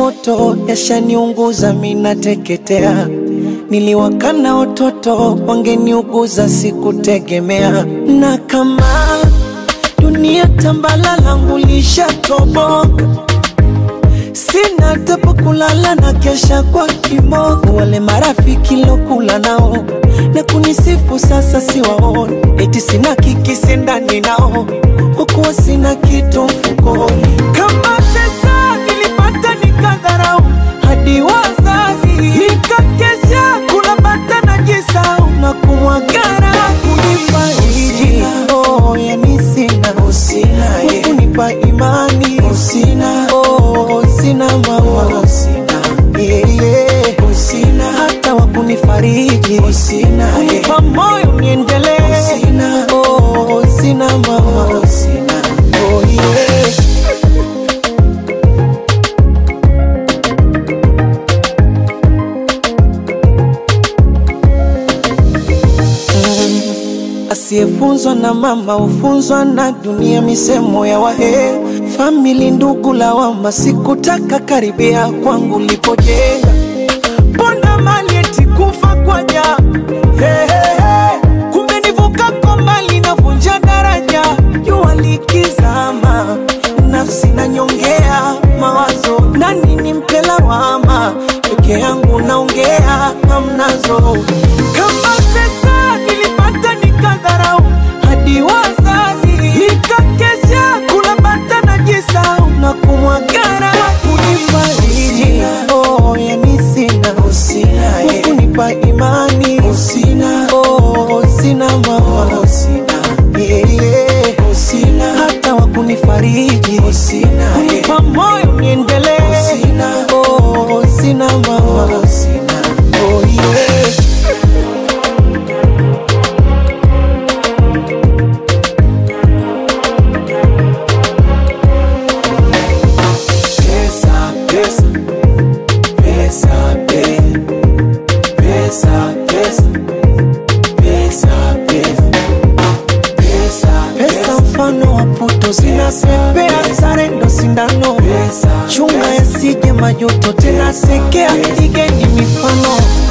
moto yashaniunguza, minateketea. Niliwakana watoto wangeniuguza, sikutegemea. Na kama dunia tambala langu lishatoboka, sina tepo kulala na kesha kwa kiboko. Wale marafiki lokula nao na kunisifu sasa siwaoni, eti sina kikisi ndani nao, kwa kuwa sina kitu mfukoni. Kama pesa nilipata nikadharau, hadi wazazi nikakesha kula bata na jisau na kumwagara kunifariji. Oh, yani sina kunipa imani sina, oh, sina mama sina, yeah, yeah. sina hata wa kunifariji sina, kunipa moyo niendelee sina, oh, sina mama sina, oh, yeah. Asiyefunzwa na mama hufunzwa na dunia, misemo ya wahe famili, ndugu lawama, sikutaka karibia kwangu lipojenga, mbona mali eti kufa kwa ja hey, hey, hey. Kumbe nivuka kwa mali navunja daraja, jua likizama, nafsi nanyongea mawazo, nani nimpe lawama, peke yangu naongea hamnazo, kama pesa nilipata nikadharau, hadi wazazi nikakesha kula bata na jisau na kumwagara kunifariji, oh, yani sina kunipa imani sina, oh, sina mama sina, yeah, yeah. sina hata wa kunifariji sina, kunipa moyo niendelee sina, oh, sina mama sina, oh, yeah. Pesa, pesa, pesa, pe- pesa, pesa, pesa, pesa, pesa, pesa mfano wa puto zinapepea, sare ndo sindano, chunga yasije majuto, tena sekea, igeni mifano